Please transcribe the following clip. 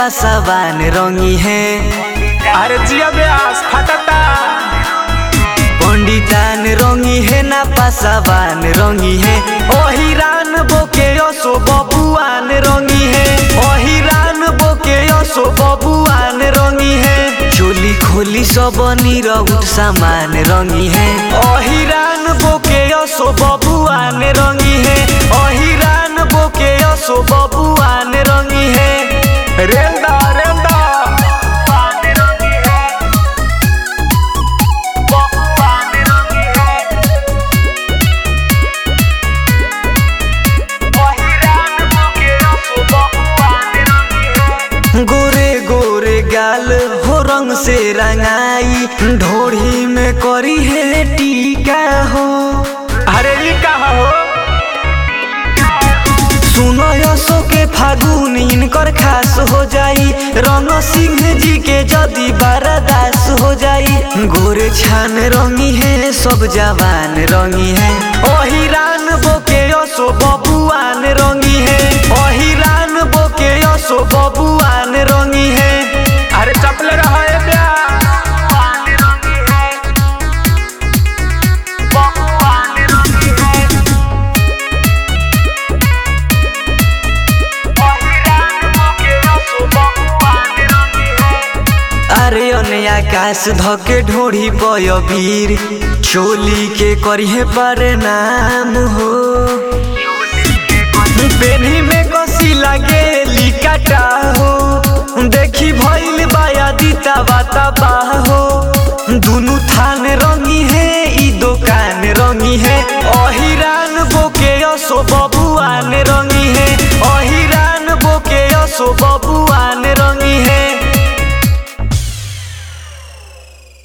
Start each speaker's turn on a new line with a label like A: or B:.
A: पासावान रंगी है
B: अरे जिया ब्यास फटता
A: पंडितान रंगी है ना पासावान रंगी है ओहिरान बोके यसो बबुआन रंगी है ओहिरान बोके यसो बबुआन रंगी है चोली खोली सब निरउट सामान रंगी है ओहिरान बोके यसो बबुआन रंगी है ओहिरान बोके यसो बबुआन रंगी है
B: रेंदा रेंदा
A: गोरे गोरे गाल हो रंग से रंगाई ढोढ़ी में करी है टीका हो
B: अरे ई कहा हो
A: सुनो यसो के फागुन इनकर खास हो जाई रंग सिंह जी के जदी बारादास हो जाई गोरे छान रंगी है सब जवान रंगी है ओहिरान बोके यसो बबुआन रंगी है ओहिरान बोके यसो बबुआन रंगी है
B: अरे चपले रहा है ब्यास
A: अरे अने आकाश धके ढोढ़ी पय वीर चोली के करिहे पर नाम हो पेनी में कसी लागे लिकाटा हो देखी भइल बाया दीता बाता बाह हो दुनु थान रंग